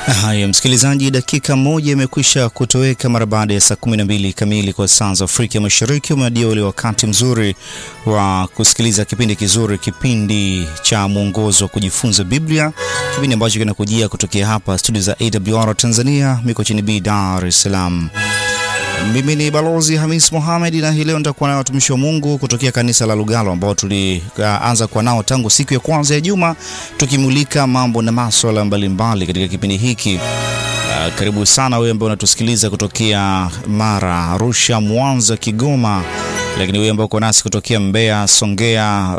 Haya, msikilizaji, dakika moja imekwisha kutoweka mara baada ya saa 12 kamili kwa saa za Afrika Mashariki. Umeadia ule wakati mzuri wa kusikiliza kipindi kizuri, kipindi cha mwongozo wa kujifunza Biblia, kipindi ambacho kinakujia kutokea hapa studio za AWR Tanzania, Mikochini B, Dar es Salaam. Mimi ni Balozi Hamis Mohamed na hii leo nitakuwa na watumishi wa Mungu kutokea kanisa la Lugalo ambao tulianza kuwa nao tangu siku ya kwanza ya juma tukimulika mambo na masuala mbalimbali katika kipindi hiki. Uh, karibu sana wewe ambaye unatusikiliza kutokea Mara, Arusha, Mwanza, Kigoma, lakini wewe ambao uko nasi kutokea Mbeya, Songea,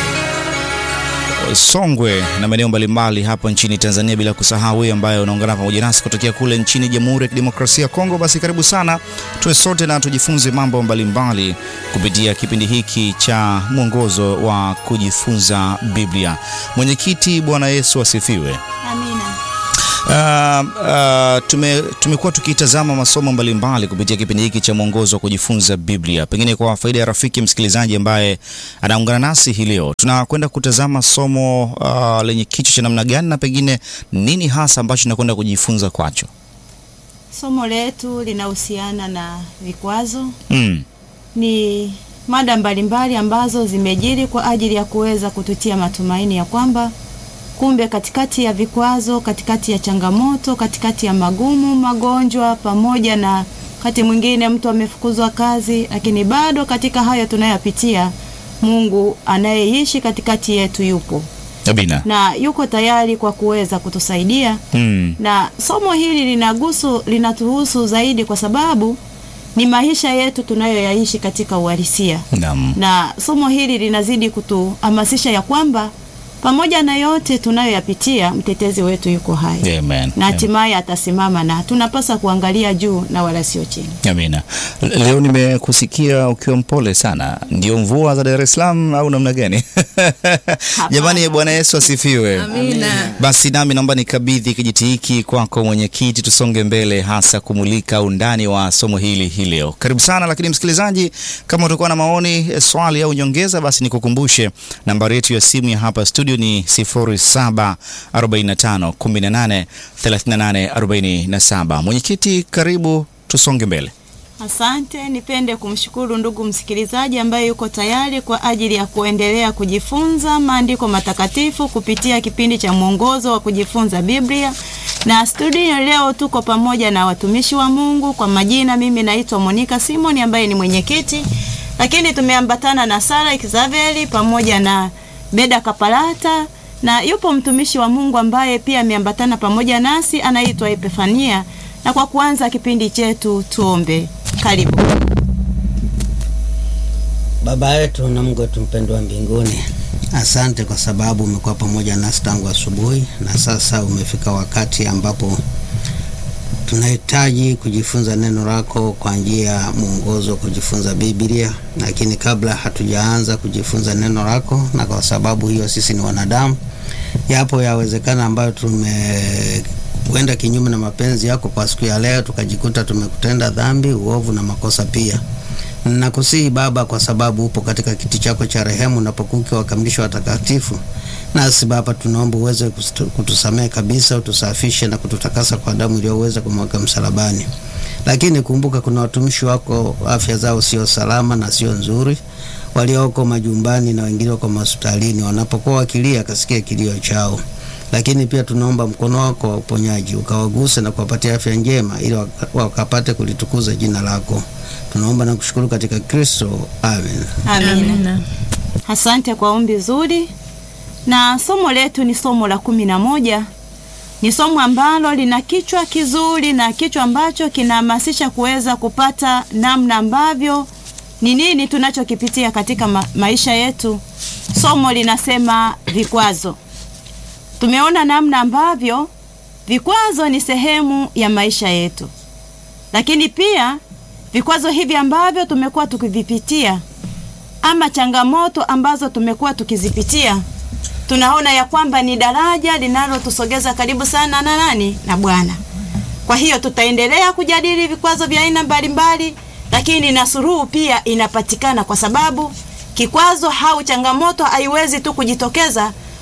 Songwe na maeneo mbalimbali hapa nchini Tanzania, bila kusahau wewe ambaye unaungana pamoja nasi kutokea kule nchini Jamhuri ya Kidemokrasia ya Kongo, basi karibu sana, tuwe sote na tujifunze mambo mbalimbali kupitia kipindi hiki cha mwongozo wa kujifunza Biblia. Mwenyekiti, Bwana Yesu asifiwe. Amina. Uh, uh, tume, tumekuwa tukitazama masomo mbalimbali kupitia kipindi hiki cha mwongozo wa kujifunza Biblia. Pengine kwa faida ya rafiki msikilizaji ambaye anaungana nasi hii leo, tunakwenda kutazama somo uh, lenye kichwa cha namna gani na pengine nini hasa ambacho tunakwenda kujifunza kwacho? Somo letu linahusiana na vikwazo. Mm. Ni mada mbalimbali ambazo zimejiri kwa ajili ya kuweza kututia matumaini ya kwamba kumbe katikati ya vikwazo, katikati ya changamoto, katikati ya magumu, magonjwa, pamoja na wakati mwingine mtu amefukuzwa kazi, lakini bado katika hayo tunayopitia, Mungu anayeishi katikati yetu yupo Abina. na yuko tayari kwa kuweza kutusaidia Mm. na somo hili linagusu linatuhusu zaidi kwa sababu ni maisha yetu tunayoyaishi katika uhalisia, Naam. na somo hili linazidi kutuhamasisha ya kwamba pamoja na yote tunayoyapitia, mtetezi wetu yuko hai Amen. na hatimaye atasimama, na tunapaswa kuangalia juu na wala sio chini. Amina. Leo nimekusikia ukiwa mpole sana. Ndio mvua za Dar es Salaam au namna gani? Jamani, Bwana Yesu asifiwe. Amina. Basi nami naomba nikabidhi kijiti hiki kwako mwenyekiti, tusonge mbele, hasa kumulika undani wa somo hili hii leo. Karibu sana. Lakini msikilizaji, kama utakuwa na maoni, eh, swali au nyongeza, basi nikukumbushe nambari yetu ya simu ya hapa studio ni 0745 18 38 47. Mwenyekiti, karibu, tusonge mbele. Asante, nipende kumshukuru ndugu msikilizaji ambaye yuko tayari kwa ajili ya kuendelea kujifunza maandiko matakatifu kupitia kipindi cha mwongozo wa kujifunza Biblia. Na studio leo tuko pamoja na watumishi wa Mungu. Kwa majina, mimi naitwa Monica Simon ambaye ni mwenyekiti, lakini tumeambatana na Sara Xaveri pamoja na Beda Kapalata na yupo mtumishi wa Mungu ambaye pia ameambatana pamoja nasi anaitwa Epifania. Na kwa kuanza kipindi chetu tuombe. Karibu. Baba yetu na Mungu wetu mpendwa wa mbinguni, asante kwa sababu umekuwa pamoja nasi tangu asubuhi, na sasa umefika wakati ambapo tunahitaji kujifunza neno lako kwa njia ya mwongozo wa kujifunza Biblia. Lakini kabla hatujaanza kujifunza neno lako, na kwa sababu hiyo sisi ni wanadamu, yapo yawezekana ambayo tumekwenda kinyume na mapenzi yako kwa siku ya leo, tukajikuta tumekutenda dhambi, uovu na makosa pia Nakusihi Baba, kwa sababu upo katika kiti chako cha rehemu unapokuwa ukiwakamilisha watakatifu. Nasi Baba, tunaomba uweze kustu- kutusamehe kabisa, utusafishe na kututakasa kwa damu iliyoweza kumwagika msalabani. Lakini kumbuka, kuna watumishi wako afya zao sio salama na sio nzuri, walioko majumbani na wengine wako mahospitalini, wanapokuwa wakilia, kasikia kilio chao lakini pia tunaomba mkono wako wa uponyaji ukawaguse na kuwapatia afya njema ili waka- wakapate kulitukuza jina lako. Tunaomba na kushukuru katika Kristo, amen. Amina. Asante kwa ombi zuri. Na somo letu ni somo la kumi na moja. Ni somo ambalo lina kichwa kizuri na kichwa ambacho kinahamasisha kuweza kupata namna ambavyo ni nini tunachokipitia katika ma maisha yetu. Somo linasema vikwazo. Tumeona namna ambavyo vikwazo ni sehemu ya maisha yetu, lakini pia vikwazo hivi ambavyo tumekuwa tukivipitia ama changamoto ambazo tumekuwa tukizipitia, tunaona ya kwamba ni daraja linalotusogeza karibu sana na nani? Na Bwana. Kwa hiyo tutaendelea kujadili vikwazo vya aina mbalimbali, lakini na suluhu pia inapatikana, kwa sababu kikwazo au changamoto haiwezi tu kujitokeza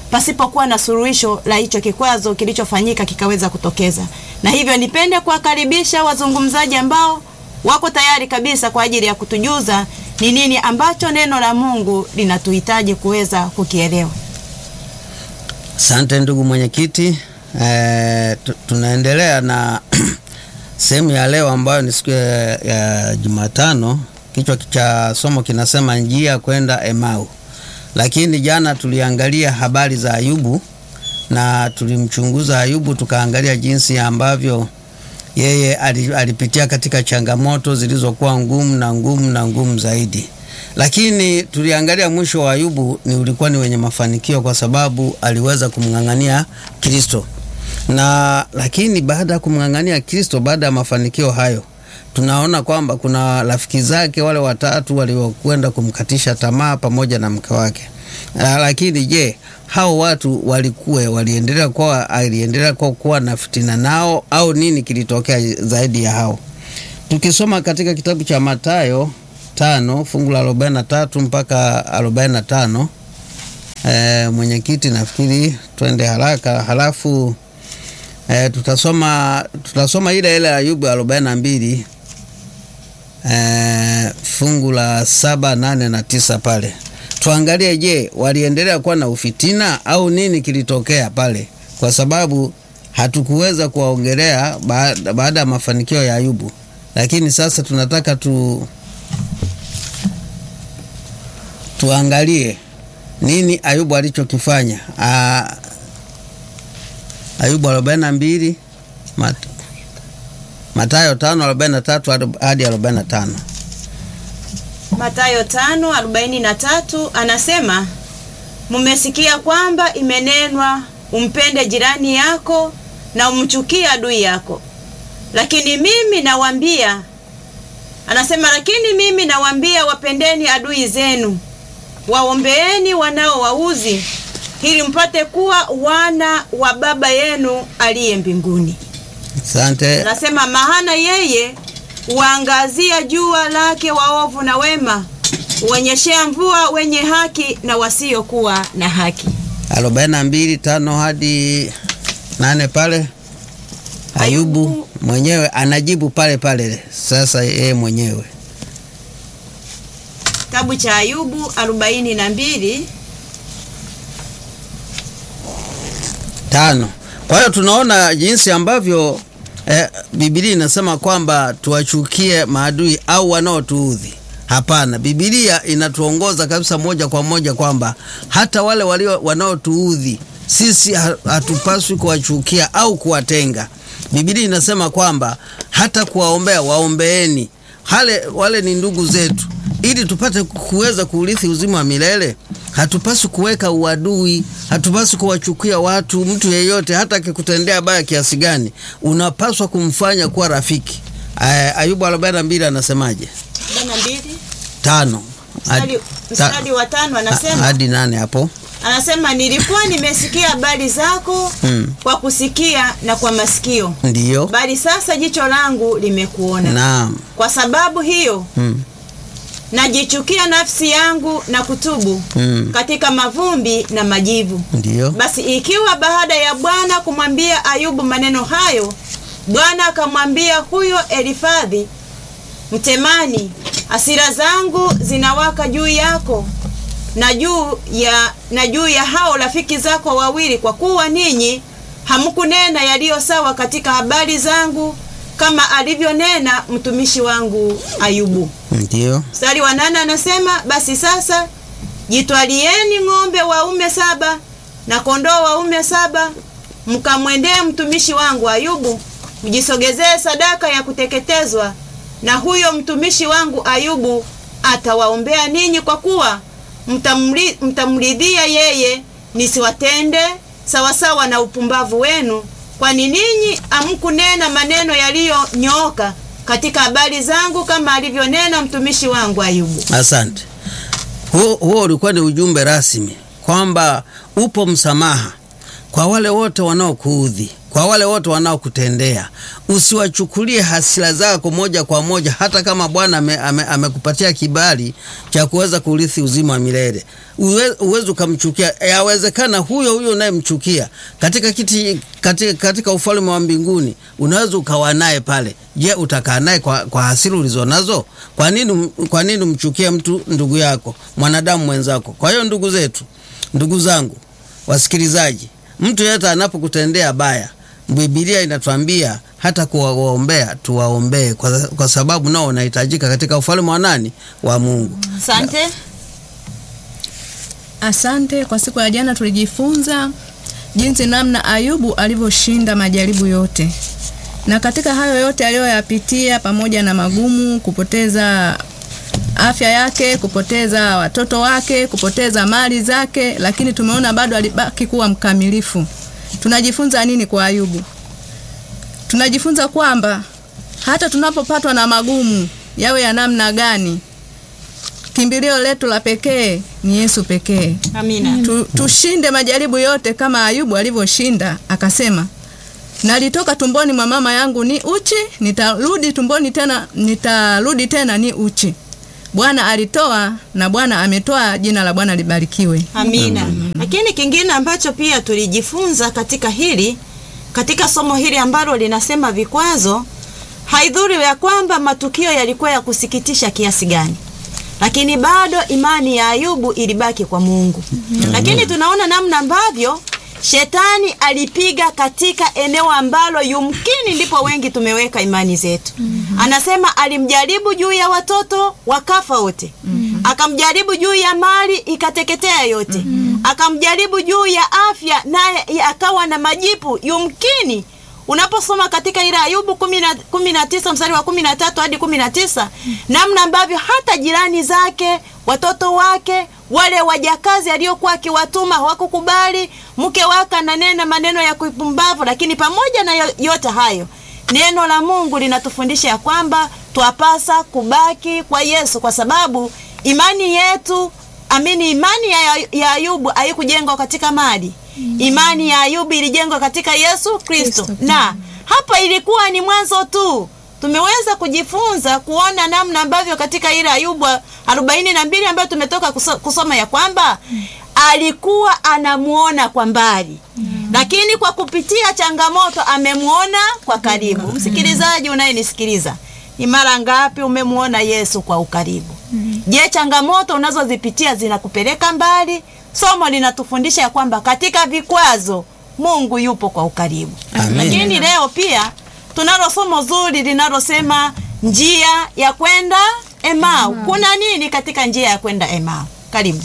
pasipokuwa na suluhisho la hicho kikwazo kilichofanyika kikaweza kutokeza. Na hivyo nipende kuwakaribisha wazungumzaji ambao wako tayari kabisa kwa ajili ya kutujuza ni nini ambacho neno la Mungu linatuhitaji kuweza kukielewa. Asante ndugu mwenyekiti. E, tunaendelea na sehemu ya leo ambayo ni siku ya, ya Jumatano. Kichwa cha somo kinasema njia kwenda Emau, lakini jana tuliangalia habari za Ayubu na tulimchunguza Ayubu, tukaangalia jinsi ambavyo yeye alipitia katika changamoto zilizokuwa ngumu na ngumu na ngumu zaidi, lakini tuliangalia mwisho wa Ayubu ni ulikuwa ni wenye mafanikio kwa sababu aliweza kumng'ang'ania Kristo. Na lakini baada ya kumng'ang'ania Kristo, baada ya mafanikio hayo, tunaona kwamba kuna rafiki zake wale watatu waliokwenda kumkatisha tamaa pamoja na mke wake. Lakini je, hao watu walikuwe waliendelea kuwa aliendelea kuwa, kuwa na fitina nao au nini kilitokea zaidi ya hao? Tukisoma katika kitabu cha Mathayo tano fungu la arobaini na tatu mpaka arobaini na tano e, mwenyekiti, nafikiri twende haraka halafu e, tutasoma tutasoma ile ile Ayubu arobaini na mbili e, fungu la saba nane na tisa pale tuangalie, je, waliendelea kuwa na ufitina au nini kilitokea pale, kwa sababu hatukuweza kuwaongelea baada ya mafanikio ya Ayubu, lakini sasa tunataka tu tuangalie nini Ayubu alichokifanya. Ayubu arobaini na mbili Mat, Mathayo tano arobaini na tatu hadi arobaini na tano. Mathayo tano arobaini na tatu anasema, mumesikia kwamba imenenwa, umpende jirani yako na umchukie adui yako, lakini mimi nawaambia, anasema, lakini mimi nawaambia, wapendeni adui zenu, waombeeni wanaowauzi, ili mpate kuwa wana wa Baba yenu aliye mbinguni. Asante. Anasema, maana yeye huangazia jua lake waovu na wema, huonyeshea mvua wenye haki na wasiokuwa na haki. arobaini na mbili tano hadi nane pale Ayubu, Ayubu mwenyewe anajibu pale pale sasa yeye mwenyewe Kitabu cha Ayubu arobaini na mbili tano. Kwa hiyo tunaona jinsi ambavyo eh, Biblia inasema kwamba tuwachukie maadui au wanaotuudhi. Hapana, Biblia inatuongoza kabisa moja kwa moja kwamba hata wale walio wanaotuudhi sisi hatupaswi kuwachukia au kuwatenga. Biblia inasema kwamba hata kuwaombea, waombeeni hale wale ni ndugu zetu, ili tupate kuweza kuurithi uzima wa milele. Hatupaswi kuweka uadui, hatupaswi kuwachukia watu. Mtu yeyote hata akikutendea baya kiasi gani, unapaswa kumfanya kuwa rafiki. Ayubu 42 anasemaje? tano mstari wa tano anasema hadi nane hapo anasema nilikuwa nimesikia habari zako Mm. kwa kusikia na kwa masikio, ndiyo. bali sasa jicho langu limekuona. Naam. Kwa sababu hiyo Mm. najichukia nafsi yangu na kutubu Mm. katika mavumbi na majivu. Ndiyo. Basi ikiwa baada ya Bwana kumwambia Ayubu maneno hayo, Bwana akamwambia huyo Elifadhi Mtemani, hasira zangu zinawaka juu yako na juu ya na juu ya hao rafiki zako wawili, kwa kuwa ninyi hamkunena yaliyo sawa katika habari zangu, kama alivyonena mtumishi wangu Ayubu. Ndiyo. Mstari wa nane anasema basi sasa jitwalieni ng'ombe waume saba na kondoo waume saba, mkamwendee mtumishi wangu Ayubu, mjisogezee sadaka ya kuteketezwa, na huyo mtumishi wangu Ayubu atawaombea ninyi, kwa kuwa mtamri- mtamridhia yeye, nisiwatende sawasawa na upumbavu wenu, kwani ninyi hamkunena maneno yaliyonyooka katika habari zangu kama alivyonena mtumishi wangu Ayubu. Asante. Huo, huo ulikuwa ni ujumbe rasmi kwamba upo msamaha kwa wale wote wanaokuudhi, kwa wale wote wanaokutendea, usiwachukulie hasira zako moja kwa moja, hata kama Bwana amekupatia ame, ame kibali cha kuweza kurithi uzima wa milele. Uwezi ukamchukia. Yawezekana huyo huyo unayemchukia katika kiti katika, katika ufalme wa mbinguni unaweza ukawa naye pale. Je, utakaa naye kwa, kwa hasira ulizonazo? Kwa nini, kwa nini umchukie mtu ndugu yako mwanadamu mwenzako? Kwa hiyo ndugu zetu, ndugu zangu wasikilizaji, mtu yeyote anapokutendea baya, Biblia inatuambia hata kuwaombea tuwaombee, kwa, kwa sababu nao unahitajika katika ufalme wa nani? Wa Mungu. Asante. Asante. Kwa siku ya jana tulijifunza jinsi namna Ayubu alivyoshinda majaribu yote, na katika hayo yote aliyoyapitia, pamoja na magumu, kupoteza afya yake, kupoteza watoto wake, kupoteza mali zake, lakini tumeona bado alibaki kuwa mkamilifu. Tunajifunza nini kwa Ayubu? Tunajifunza kwamba hata tunapopatwa na magumu yawe ya namna gani, kimbilio letu la pekee ni Yesu pekee. Amina. Tu, tushinde majaribu yote kama Ayubu alivyoshinda, akasema nalitoka tumboni mwa mama yangu ni uchi, nitarudi tumboni tena, nitarudi tena ni uchi. Bwana alitoa na Bwana ametoa, jina la Bwana libarikiwe. Amina. Lakini kingine ambacho pia tulijifunza katika hili katika somo hili ambalo linasema vikwazo, haidhuru ya kwamba matukio yalikuwa ya kusikitisha kiasi gani, lakini bado imani ya Ayubu ilibaki kwa Mungu. Lakini tunaona namna ambavyo Shetani alipiga katika eneo ambalo yumkini ndipo wengi tumeweka imani zetu. Anasema alimjaribu juu ya watoto wakafa wote. Akamjaribu juu ya mali ikateketea yote. Akamjaribu juu ya afya naye akawa na majipu yumkini unaposoma katika ile Ayubu kumi na tisa mstari wa kumi na tatu hadi kumi na tisa namna ambavyo hata jirani zake watoto wake wale wajakazi aliokuwa akiwatuma hawakukubali. Mke wake ananena maneno ya kupumbavu, lakini pamoja na yote hayo, neno la Mungu linatufundisha ya kwamba twapasa kubaki kwa Yesu, kwa sababu imani yetu amini, imani ya, ya Ayubu haikujengwa katika mali. Imani ya Ayubu ilijengwa katika Yesu Kristo, na hapa ilikuwa ni mwanzo tu. Tumeweza kujifunza kuona namna ambavyo katika ile Ayubu arobaini na mbili ambayo tumetoka kusoma ya kwamba alikuwa anamuona kwa mbali, lakini kwa kupitia changamoto amemuona kwa karibu. Msikilizaji unayenisikiliza, ni mara ngapi umemuona Yesu kwa ukaribu? Je, changamoto unazozipitia zinakupeleka mbali? Somo linatufundisha ya kwamba katika vikwazo Mungu yupo kwa ukaribu. Amen. Lakini leo pia tunalo somo zuri linalosema njia ya kwenda Emau. Kuna nini katika njia ya kwenda Emau? Karibu.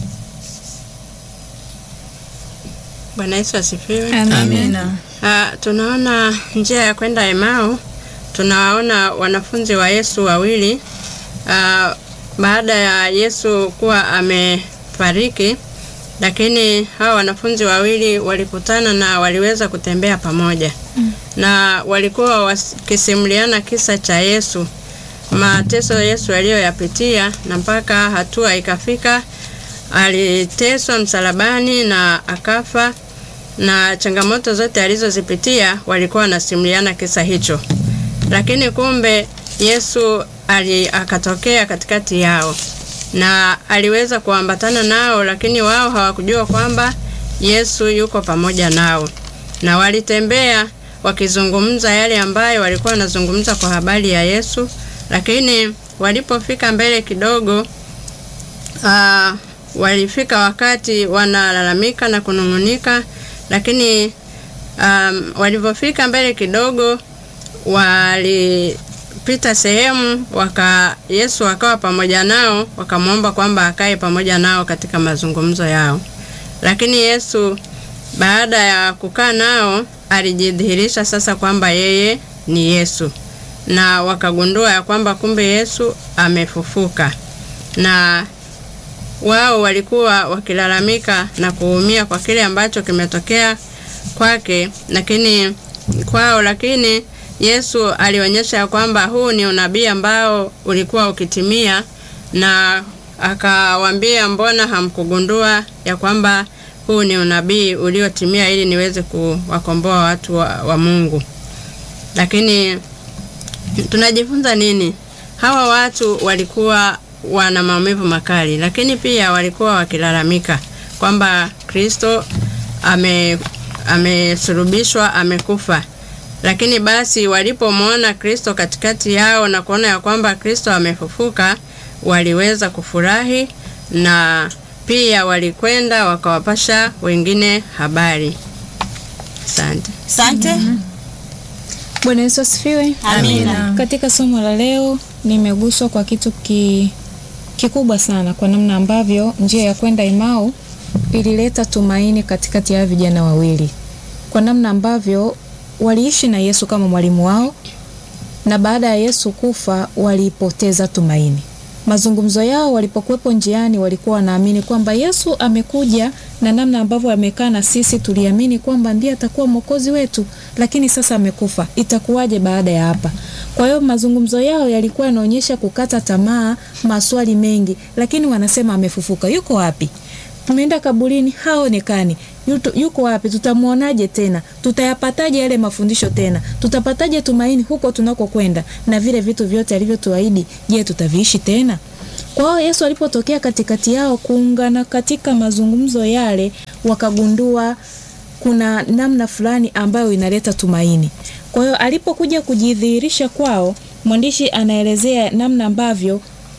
Bwana Yesu asifiwe. Amina. Ah, tunaona njia ya kwenda Emau, tunawaona wanafunzi wa Yesu wawili. Ah, baada ya Yesu kuwa amefariki, lakini hawa wanafunzi wawili walikutana na waliweza kutembea pamoja na walikuwa wakisimuliana kisa cha Yesu, mateso Yesu aliyoyapitia, na mpaka hatua ikafika aliteswa msalabani na akafa, na changamoto zote alizozipitia walikuwa wanasimuliana kisa hicho. Lakini kumbe Yesu ali akatokea katikati yao na aliweza kuambatana nao, lakini wao hawakujua kwamba Yesu yuko pamoja nao, na walitembea wakizungumza yale ambayo walikuwa wanazungumza kwa habari ya Yesu, lakini walipofika mbele kidogo aa, walifika wakati wanalalamika na kunung'unika, lakini um, walivyofika mbele kidogo walipita sehemu waka Yesu akawa pamoja nao, wakamwomba kwamba akae pamoja nao katika mazungumzo yao. Lakini Yesu baada ya kukaa nao alijidhihirisha sasa kwamba yeye ni Yesu, na wakagundua ya kwamba kumbe Yesu amefufuka, na wao walikuwa wakilalamika na kuumia kwa kile ambacho kimetokea kwake, lakini kwao, lakini Yesu alionyesha ya kwamba huu ni unabii ambao ulikuwa ukitimia, na akawaambia mbona hamkugundua ya kwamba huu ni unabii uliotimia ili niweze kuwakomboa watu wa, wa Mungu. Lakini tunajifunza nini? Hawa watu walikuwa wana maumivu makali, lakini pia walikuwa wakilalamika kwamba Kristo ame amesulubishwa, amekufa. Lakini basi walipomwona Kristo katikati yao na kuona ya kwamba Kristo amefufuka, waliweza kufurahi na pia walikwenda wakawapasha wengine habari. Asante. Asante. Bwana Yesu asifiwe. Amina. Katika somo la leo nimeguswa kwa kitu ki, kikubwa sana kwa namna ambavyo njia ya kwenda Emau ilileta tumaini katikati ya vijana wawili, kwa namna ambavyo waliishi na Yesu kama mwalimu wao, na baada ya Yesu kufa walipoteza tumaini. Mazungumzo yao walipokuwepo njiani, walikuwa wanaamini kwamba Yesu amekuja, na namna ambavyo amekaa na sisi tuliamini kwamba ndiye atakuwa mwokozi wetu, lakini sasa amekufa, itakuwaje baada ya hapa? Kwa hiyo mazungumzo yao yalikuwa yanaonyesha kukata tamaa, maswali mengi, lakini wanasema amefufuka. Yuko wapi? Tumeenda kaburini, haonekani. Yuto- Yuko wapi? Tutamwonaje tena? Tutayapataje yale mafundisho tena? Tutapataje tumaini huko tunakokwenda? Na vile vitu vyote alivyotuahidi, je, tutaviishi tena? Kwa hiyo Yesu alipotokea katikati yao kuungana katika mazungumzo yale, wakagundua kuna namna fulani ambayo inaleta tumaini. Kwa hiyo alipokuja kujidhihirisha kwao, mwandishi anaelezea namna ambavyo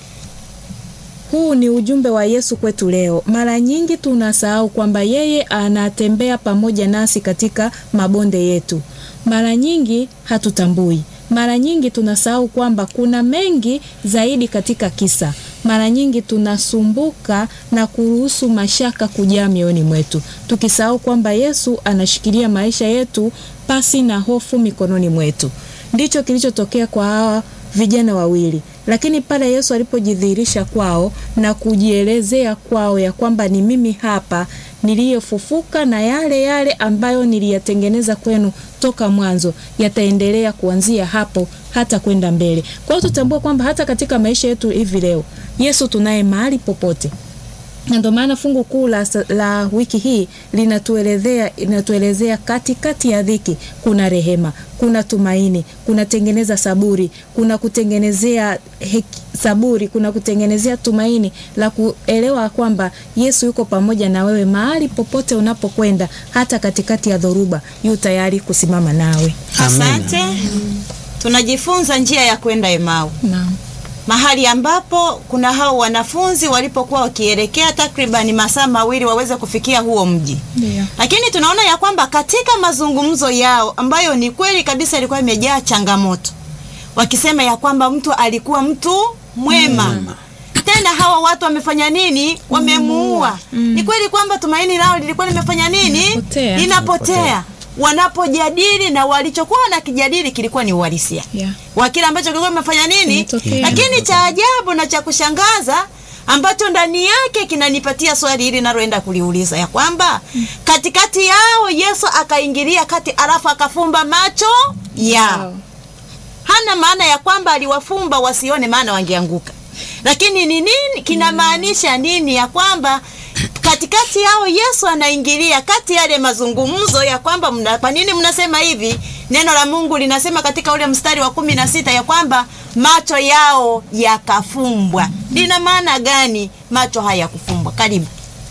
huu ni ujumbe wa Yesu kwetu leo. Mara nyingi tunasahau kwamba yeye anatembea pamoja nasi katika mabonde yetu. Mara nyingi hatutambui. Mara nyingi tunasahau kwamba kuna mengi zaidi katika kisa. Mara nyingi tunasumbuka na kuruhusu mashaka kujaa mioyoni mwetu, tukisahau kwamba Yesu anashikilia maisha yetu pasi na hofu mikononi mwetu. Ndicho kilichotokea kwa hawa vijana wawili. Lakini pale Yesu alipojidhihirisha kwao na kujielezea kwao ya kwamba ni mimi hapa niliyefufuka na yale yale ambayo niliyatengeneza kwenu toka mwanzo yataendelea kuanzia hapo hata kwenda mbele. Kwa hiyo tutambue kwamba hata katika maisha yetu hivi leo Yesu tunaye mahali popote na ndio maana fungu kuu la, la wiki hii linatuelezea linatuelezea katikati ya dhiki kuna rehema, kuna tumaini, kuna tengeneza saburi, kuna kutengenezea heki, saburi, kuna kutengenezea tumaini la kuelewa kwamba Yesu yuko pamoja na wewe mahali popote unapokwenda, hata katikati ya dhoruba yu tayari kusimama nawe. Asante. Tunajifunza njia ya kwenda Emau, Naam. mahali ambapo kuna hao wanafunzi walipokuwa wakielekea takribani masaa mawili waweze kufikia huo mji. Ndio. Lakini tunaona ya kwamba katika mazungumzo yao ambayo ni kweli kabisa ilikuwa imejaa changamoto, wakisema ya kwamba mtu alikuwa mtu mwema tena hawa watu wamefanya nini? Wamemuua. Ni kweli kwamba tumaini lao lilikuwa limefanya nini? Linapotea. Linapotea. Wanapojadili na walichokuwa wanakijadili kilikuwa ni uhalisia Yeah. wa kile ambacho kilikuwa kimefanya nini. Kimetokea. Lakini cha ajabu na cha kushangaza ambacho ndani yake kinanipatia swali hili naloenda kuliuliza ya kwamba katikati yao Yesu akaingilia kati, alafu akafumba macho yao Wow. hana maana ya kwamba aliwafumba wasione, maana wangeanguka. Lakini ni nini kinamaanisha nini? Ya kwamba katikati yao Yesu anaingilia kati yale mazungumzo ya kwamba mna, kwa nini mnasema hivi? Neno la Mungu linasema katika ule mstari wa kumi na sita ya kwamba macho yao yakafumbwa. Lina maana gani macho haya kufumbwa? Karibu.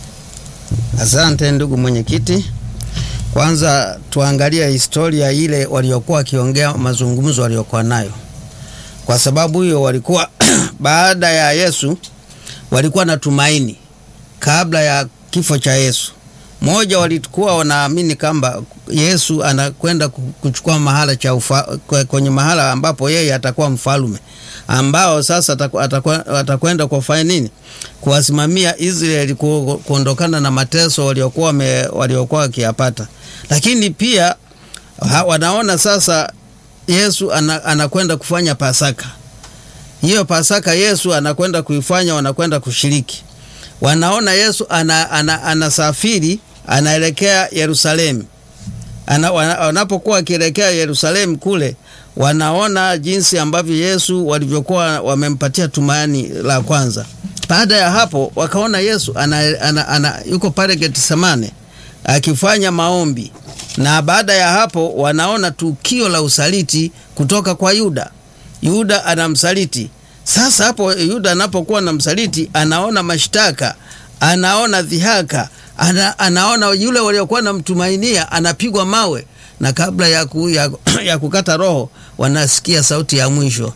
Asante ndugu mwenyekiti. Kwanza tuangalie historia ile waliokuwa wakiongea, mazungumzo waliokuwa nayo. Kwa sababu hiyo walikuwa baada ya Yesu walikuwa na tumaini kabla ya kifo cha Yesu. Moja, walikuwa wanaamini kwamba Yesu anakwenda ku- kuchukua mahala cha ufa, kwe- kwenye mahala ambapo yeye atakuwa mfalme ambao sasa ataku- ataku- atakwenda kufanya nini? Kuwasimamia Israeli ku- kuondokana na mateso waliokuwa wame- waliokuwa wakiyapata, lakini pia ha, wanaona sasa Yesu ana, anakwenda kufanya Pasaka. Hiyo Pasaka Yesu anakwenda kuifanya, wanakwenda kushiriki. Wanaona Yesu ana, ana, anasafiri anaelekea Yerusalemu. Ana, wana- wanapokuwa wakielekea Yerusalemu kule, wanaona jinsi ambavyo Yesu walivyokuwa wamempatia tumaini la kwanza. Baada ya hapo wakaona Yesu ana, ana, ana, yuko pale Getsemane akifanya maombi, na baada ya hapo wanaona tukio la usaliti kutoka kwa Yuda. Yuda anamsaliti. Sasa hapo Yuda anapokuwa na msaliti, anaona mashtaka, anaona dhihaka, ana, anaona yule waliokuwa namtumainia anapigwa mawe, na kabla ya, ku, ya, ya kukata roho wanasikia sauti ya mwisho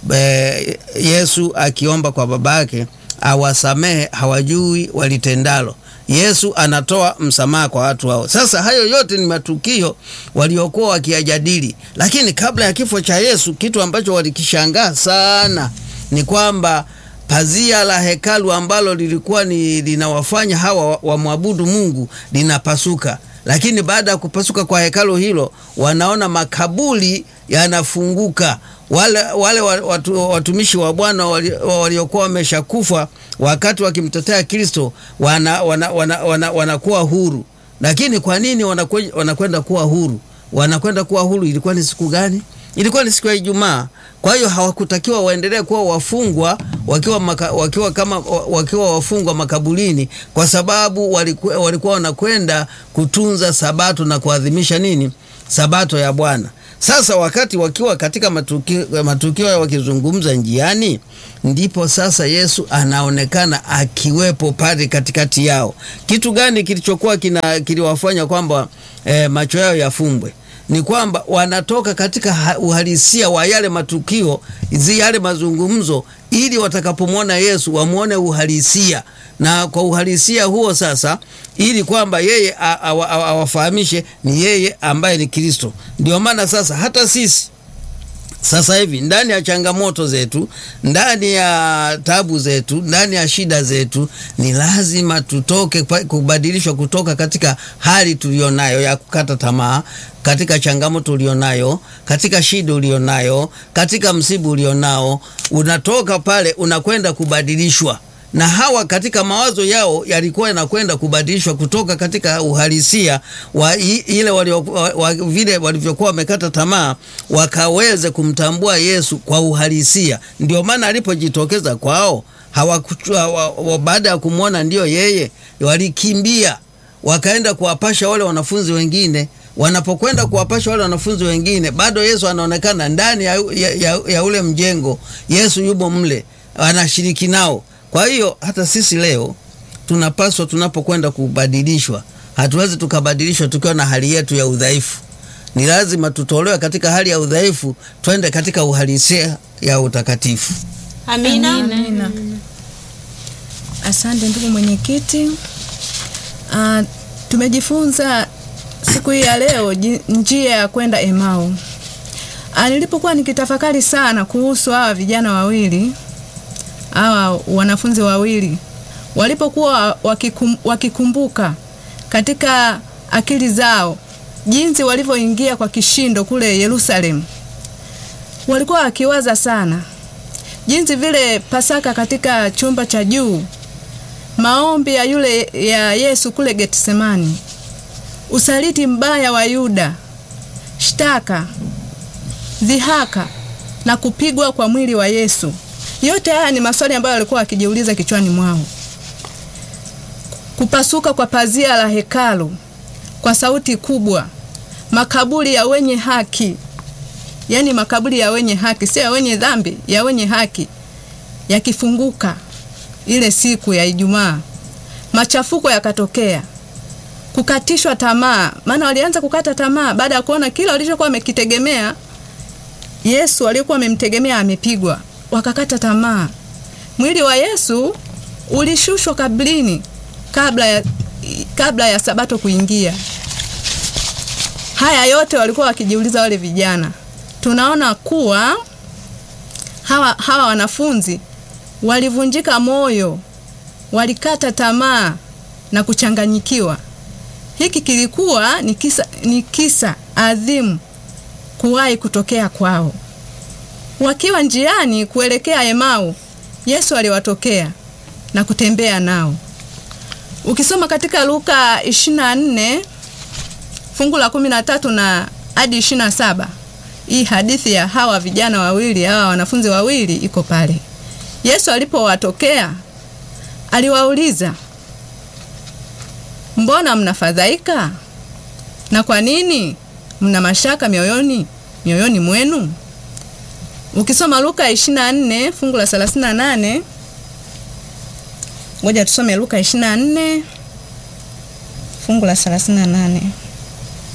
Be, Yesu akiomba kwa baba yake awasamehe, hawajui walitendalo. Yesu anatoa msamaha kwa watu hao. Sasa hayo yote ni matukio waliokuwa wakiyajadili, lakini kabla ya kifo cha Yesu, kitu ambacho walikishangaa sana ni kwamba pazia la hekalu ambalo lilikuwa ni linawafanya hawa wamwabudu Mungu linapasuka. Lakini baada ya kupasuka kwa hekalu hilo, wanaona makaburi yanafunguka. Wale, wale watu, watumishi wa Bwana waliokuwa wali wameshakufa wakati wakimtetea Kristo wanakuwa wana, wana, wana, wana huru. Lakini kwa nini wanakwenda kuwa huru? Wanakwenda kuwa huru, ilikuwa ni siku gani? Ilikuwa ni siku ya Ijumaa. Kwa hiyo hawakutakiwa waendelee kuwa wafungwa wakiwa, maka, wakiwa kama wakiwa wafungwa makaburini, kwa sababu walikuwa, walikuwa wanakwenda kutunza Sabato na kuadhimisha nini? Sabato ya Bwana. Sasa wakati wakiwa katika matukio, matukio wakizungumza njiani, ndipo sasa Yesu anaonekana akiwepo pale katikati yao. Kitu gani kilichokuwa kiliwafanya kwamba eh, macho yao yafumbwe? Ni kwamba wanatoka katika uhalisia wa yale matukio, yale mazungumzo, ili watakapomwona Yesu wamwone uhalisia, na kwa uhalisia huo sasa, ili kwamba yeye awafahamishe ni yeye ambaye ni Kristo. Ndio maana sasa hata sisi sasa hivi ndani ya changamoto zetu, ndani ya tabu zetu, ndani ya shida zetu, ni lazima tutoke kubadilishwa kutoka katika hali tulionayo ya kukata tamaa, katika changamoto ulionayo, katika shida ulionayo, katika msiba ulionao, unatoka pale unakwenda kubadilishwa na hawa katika mawazo yao yalikuwa yanakwenda kubadilishwa kutoka katika uhalisia wa ile walio, wa, wa, vile walivyokuwa wamekata tamaa wakaweze kumtambua Yesu kwa uhalisia. Ndio maana alipojitokeza kwao hawakuchua, baada ya kumwona ndio yeye, walikimbia wakaenda kuwapasha wale wanafunzi wengine. Wanapokwenda kuwapasha wale wanafunzi wengine, bado Yesu anaonekana ndani ya, ya, ya, ya ule mjengo. Yesu yupo mle anashiriki nao. Kwa hiyo hata sisi leo tunapaswa, tunapokwenda kubadilishwa, hatuwezi tukabadilishwa tukiwa na hali yetu ya udhaifu. Ni lazima tutolewe katika hali ya udhaifu, twende katika uhalisia ya utakatifu. Amina. Amina. Asante ndugu mwenyekiti. Uh, tumejifunza siku hii ya leo njia ya kwenda Emau. Uh, nilipokuwa nikitafakari sana kuhusu hawa vijana wawili hawa wanafunzi wawili walipokuwa wakikum, wakikumbuka katika akili zao jinsi walivyoingia kwa kishindo kule Yerusalemu, walikuwa wakiwaza sana jinsi vile Pasaka katika chumba cha juu, maombi ya yule ya Yesu kule Getsemani, usaliti mbaya wa Yuda, shtaka, dhihaka na kupigwa kwa mwili wa Yesu. Yote haya ni maswali ambayo walikuwa wakijiuliza kichwani mwao. Kupasuka kwa pazia la hekalu kwa sauti kubwa, makaburi ya wenye haki, yaani makaburi ya wenye haki, sio ya wenye dhambi, ya wenye haki yakifunguka ile siku ya Ijumaa, machafuko yakatokea, kukatishwa tamaa, maana walianza kukata tamaa baada ya kuona kila walichokuwa wamekitegemea Yesu waliokuwa wamemtegemea amepigwa wakakata tamaa. Mwili wa Yesu ulishushwa kabrini kabla ya, kabla ya Sabato kuingia. Haya yote walikuwa wakijiuliza wale vijana. Tunaona kuwa hawa, hawa wanafunzi walivunjika moyo, walikata tamaa na kuchanganyikiwa. Hiki kilikuwa ni kisa, ni kisa adhimu kuwahi kutokea kwao. Wakiwa njiani kuelekea Emau, Yesu aliwatokea na kutembea nao. Ukisoma katika Luka 24 fungu la 13 na hadi 27, hii hadithi ya hawa vijana wawili, hawa wanafunzi wawili iko pale. Yesu alipowatokea aliwauliza, mbona mnafadhaika? Na kwa nini mna mashaka mioyoni mioyoni mwenu? Ukisoma Luka 24 fungu la 38, ngoja tusome Luka 24 fungu la 38.